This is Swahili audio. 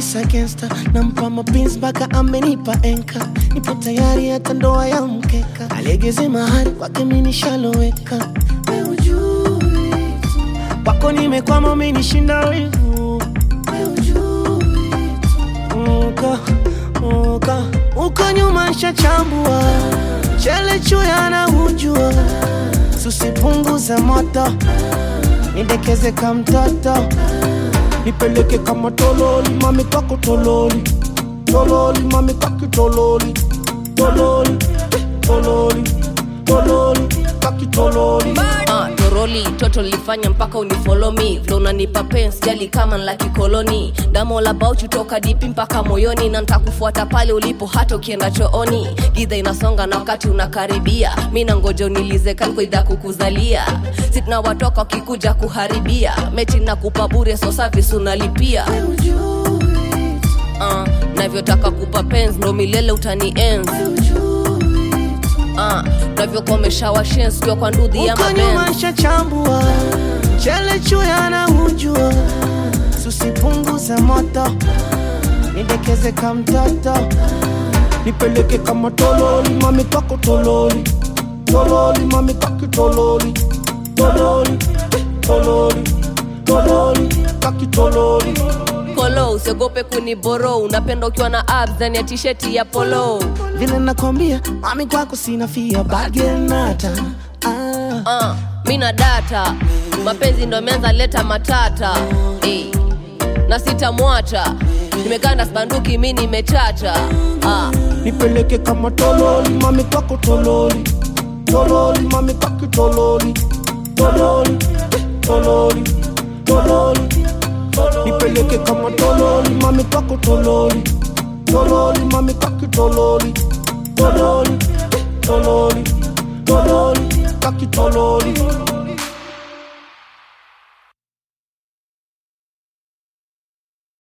Musa gangsta nampa mapins mpaka amenipa enka, nipo tayari hata ndoa ya mkeka, alegeze mahari kwake mimi nishaloweka, wewe ujui tu. kwako nimekwama umenishinda wivu, wewe ujui tu. uko uko uko nyuma nshachambua chele chuya na hujua susipunguza moto nidekeze ka mtoto nipeleke kama tololi mami kwako tololi tololi mami kwaki tololi tololi eh, tololi tololi kwaki tololi Ah, toroli toto lifanya mpaka unifolo mi vile unanipa pens jali kama la kikoloni damola labauchi toka dipi mpaka moyoni na ntakufuata pale ulipo hata ukienda chooni gidha inasonga na wakati unakaribia mi nangoja unilize kalkoidha kukuzalia si tunawatoka wakikuja kuharibia mechi na kupa bure so service unalipia uh, navyotaka kupa pens ndo milele utani enzi uh, navyokomesha washens kiwa kwa ndudhi ya uko mabenzi nyuma nshachambua chele chuya na hujua susipunguza moto nidekeze ka mtoto nipeleke kama tololi mami kwako tololi tololi mami kwaki tololi tololi eh, tololi tololi kwaki tololi polo usiogope kuniboro unapenda ukiwa na abs ndani ya tisheti ya polo vile nakwambia mami kwako sina fia bagenata ah. uh, mi na data mapenzi ndo ameanza leta matata hey. na sitamwacha nimekaa na spanduki mi nimechacha uh, nipeleke kama tololi mami kwako tololi tololi mami kwaki tololi tololi eh, tololi tololi nipeleke kama tololi mami kwako tololi tololi mami kwaki tololi tololi eh, tololi tololi kwaki tololi